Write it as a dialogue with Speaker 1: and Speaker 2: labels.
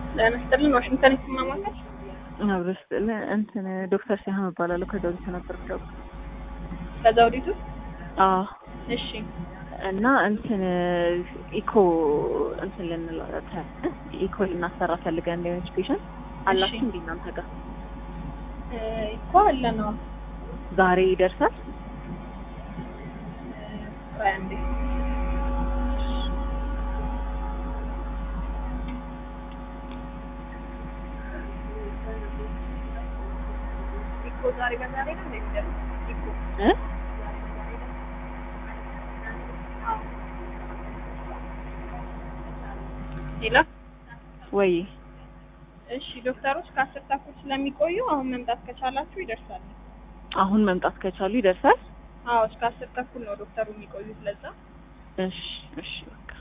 Speaker 1: ለመስጠልን ዋሽንግተን ይስማማታል።
Speaker 2: አብረሽ እንትን ዶክተር ሲያህም እባላለሁ ከዘውዲቱ ነበር ደው
Speaker 1: ከዘውዲቱ
Speaker 2: አዎ
Speaker 1: እሺ
Speaker 2: እና እንትን ኢኮ እንትን ልንላት ኢኮ ልናሰራ ፈልገን እንደሆነች ፔሽንት አላችሁ እንዴ እናንተ ጋር
Speaker 1: እኮ አለ ነው
Speaker 2: ዛሬ ይደርሳል
Speaker 1: ቆይ አንዴ ኢኮ ዛሬ በዛሬ ነው እንደሚደርስ ኢኮ
Speaker 2: እ
Speaker 1: ሌላ
Speaker 2: ወይ
Speaker 1: እሺ ዶክተሮች ከአስር ተኩል ስለሚቆዩ አሁን መምጣት ከቻላችሁ ይደርሳል።
Speaker 2: አሁን መምጣት ከቻሉ ይደርሳል
Speaker 1: አዎ እስከ አስር ተኩል ነው ዶክተሩ የሚቆዩት። ለዛ
Speaker 2: እሺ እሺ በቃ